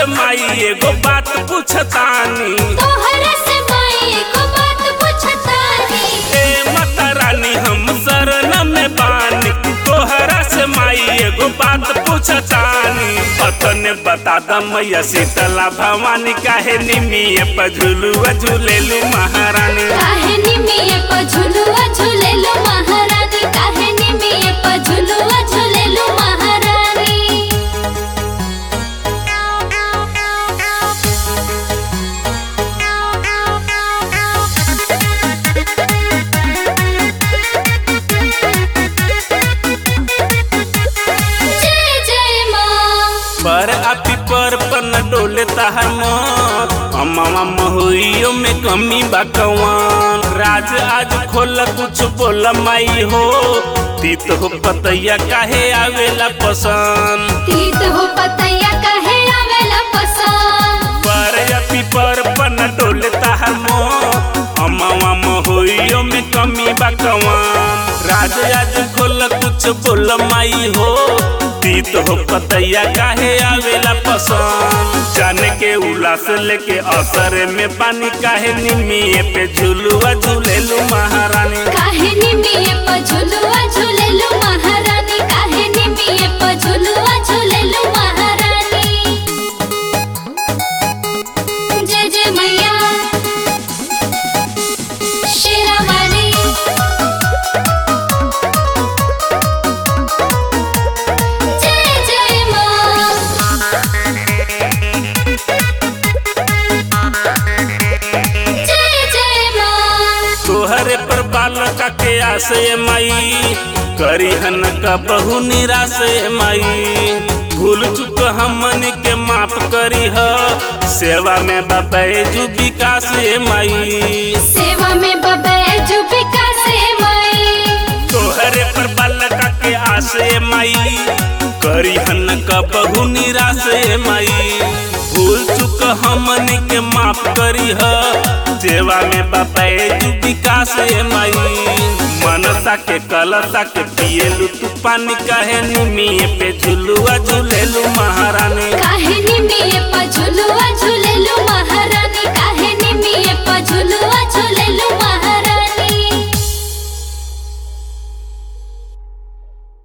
माई एगो बात पूछतानी तोहरा से माई एको बात पूछतानी ए माता रानी हम शरण में बानी तोहरा से माई एगो बात पूछतानी पतने बता द मैया शीतला भवानी काहे निमिये पर झुलुआ झूलेलू महारानी काहे निमिये प झुलुआ झुलेलु महारानी काहे निमिये प झुलुआ झुलेलु महारानी जय जय माँ पर आपी पर पन डोले ताहर मन अम्मा महुइयो में कमी बा कवान राज आज खोल कुछ बोल माई हो तीत हो पतैया काहे आवेला पसंद तीत हो पतैया काहे आवेला पसंद पर आपी पर पन डोले ताहर मन अम्मा महुइयो में कमी बा कवान राज आज खोल कुछ बोल माई हो तीत हो पतैया काहे आवेला पसंद जाने के उलास लेके असर में पानी काहे निमिये पे झुलुआ झूलेलू महारानी काहे निमिये प झुलुआ झुलेलु महारानी काहे निमिये प झुलुआ झुलेलु महारानी जय जय मैया शेरावाली जय जय माँ जय जय माँ तोहरे पर बालका के आसे माई करी हन का बहु निराश माई भूल चुक हमन के माफ करी ह सेवा में बबैजू विकास माई सेवा में बबैजू विकास माई तोहरे पर बालका के आसे माई करी हन का बहु निराश माई भूल चुक हमन के माफ करी ह सेवा में बबैजू विकास माई मनसा के कलसा के पिएलू तू पानी काहे निमिये पे झुलुआ झूलेलू महारानी काहे